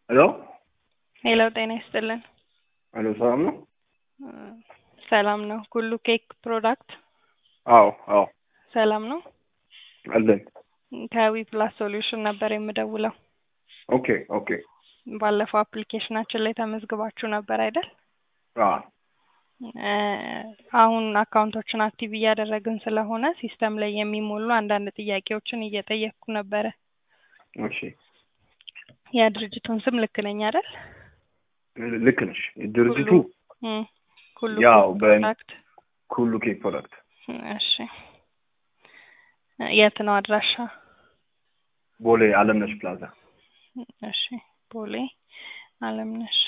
ሄሎ ሄሎ ጤና ይስጥልን። ሄሎ ሰላም ነው? ሰላም ነው። ኩሉ ኬክ ፕሮዳክት አዎ አዎ ሰላም ነው። አለን። ከዊ ፕላስ ሶሉሽን ነበር የምደውለው። ኦኬ ኦኬ ባለፈው አፕሊኬሽናችን ላይ ተመዝግባችሁ ነበር አይደል? አዎ እ አሁን አካውንቶችን አክቲቭ እያደረግን ስለሆነ ሲስተም ላይ የሚሞሉ አንዳንድ ጥያቄዎችን እየጠየቅኩ ነበረ። እሺ የድርጅቱን ስም ልክ ነኝ አይደል? ልክ ነሽ። ድርጅቱ እም፣ ኩሉ ያው ኬክ በ- ፕሮዳክት ኩሉ ኬክ ፕሮዳክት እሺ። የት ነው አድራሻ? ቦሌ አለምነሽ ፕላዛ። እሺ ቦሌ አለምነሽ።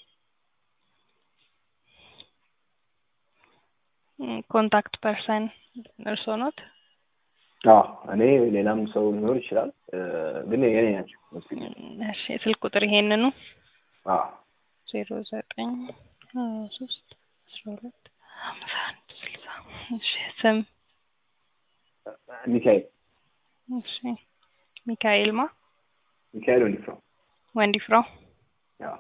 እም፣ ኮንታክት ፐርሰን እርስዎ ኖት? አዎ እኔ ሌላም ሰው ሊኖር ይችላል እ፣ ግን የኔ ናቸው። እሺ ስልክ ቁጥር ይሄንኑ አዎ ዜሮ ዘጠኝ ሀያ ሶስት አስራ ሁለት ሀምሳ አንድ ስልሳ እሺ ስም ሚካኤል እሺ ሚካኤል ማ ሚካኤል ወንድፍራው። ወንዲፍራው አዎ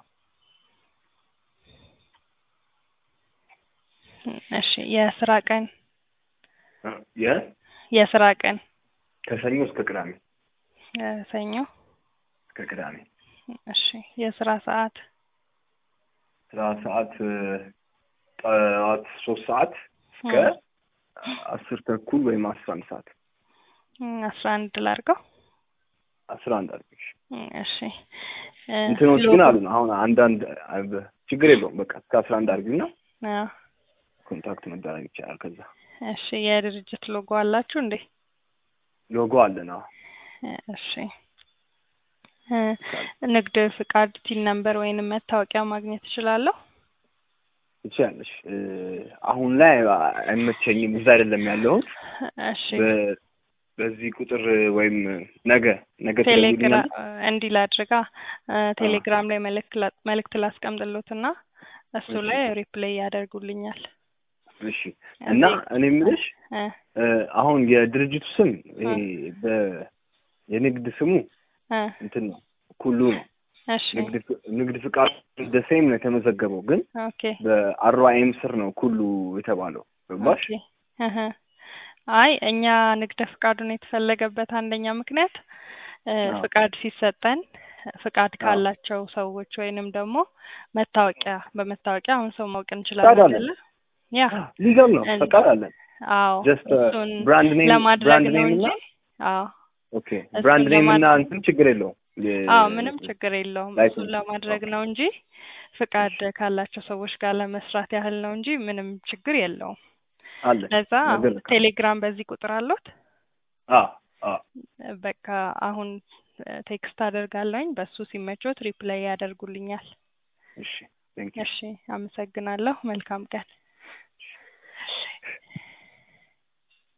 እሺ የስራ ቀን እ፣ የ የስራ ቀን ከሰኞ እስከ ቅዳሜ ሰኞ እስከ ቅዳሜ እሺ የስራ ሰዓት ስራ ሰዓት እ፣ ጠዋት ሶስት ሰዓት እስከ አስር ተኩል ወይም አስራ አንድ ሰዓት እም፣ አስራ አንድ ላድርገው አስራ አንድ አድርገሽ እም፣ እሺ እ፣ እንትኖች ግን ሎጎ- አሉ አሁን አንዳንድ አ- ችግር የለውም በቃ እስከ አስራ አንድ አድርጊና አዎ። ኮንታክት መደረግ ይቻላል ከዛ እሺ የድርጅት ሎጎ አላችሁ እንዴ? ሎጎ አለን አዎ እሺ እ፣ ንግድ ፍቃድ ቲን ነምበር ወይንም መታወቂያ ማግኘት እችላለሁ? ትችያለሽ እ፣ አሁን ላይ አይመቸኝም እዛ አይደለም ያለሁት እሺ በ- በዚህ ቁጥር ወይም ነገ ነገ ቴሌግራም ትደውልልኛለሽ እንዲህ ላድርጋ እ፣ ቴሌግራም ላይ መልእክት ላ- መልእክት ላስቀምጥሎትና እሱ እሺ። ላይ ሪፕሌይ ያደርጉልኛል። እሺ እና እኔ የምልሽ እ፣ እ፣ አሁን የድርጅቱ ስም ይሄ በ- የንግድ ስሙ እ፣ እንትን ነው ኩሉ ነው እሺ ንግድ ፍ- ንግድ ፍቃድ ደሴም ነው የተመዘገበው ግን ኦኬ በአርዋኤም ስር ነው ኩሉ የተባለው ገባሽ ኦኬ እህ። አይ እኛ ንግደ ፍቃዱን የተፈለገበት አንደኛ ምክንያት እ፣ አዎ። ፍቃድ ሲሰጠን ፍቃድ አዎ። ካላቸው ሰዎች ወይንም ደግሞ መታወቂያ በመታወቂያ አሁን ሰው ማወቅ ፍቃድ እንችላለን አለን። አይደለ? ያ ሊገል ነው እን- ፈቃድ አለን አዎ ጀስት እሱን ብራንድ ኔም ለማድረግ ብራንድ ነው ኔም እንጂ እና አዎ ኦኬ እሱን ብራንድ ኔም እና ለማድረግ- እንትን ችግር የለውም የ- አዎ ምንም ችግር የለውም። ላይሰንስ እሱን ለማድረግ ኦኬ። ነው እንጂ ፍቃድ ካላቸው ሰዎች ጋር ለመስራት ያህል ነው እንጂ ምንም ችግር የለውም። አለ ለዛ ነገር ነው። ቴሌግራም በዚህ ቁጥር አሉት። አዎ አዎ በቃ አሁን ቴክስት አደርጋለሁኝ በሱ ሲመቾት ሪፕላይ ያደርጉልኛል። እሺ ቴንክ ዩ እሺ አመሰግናለሁ። መልካም ቀን።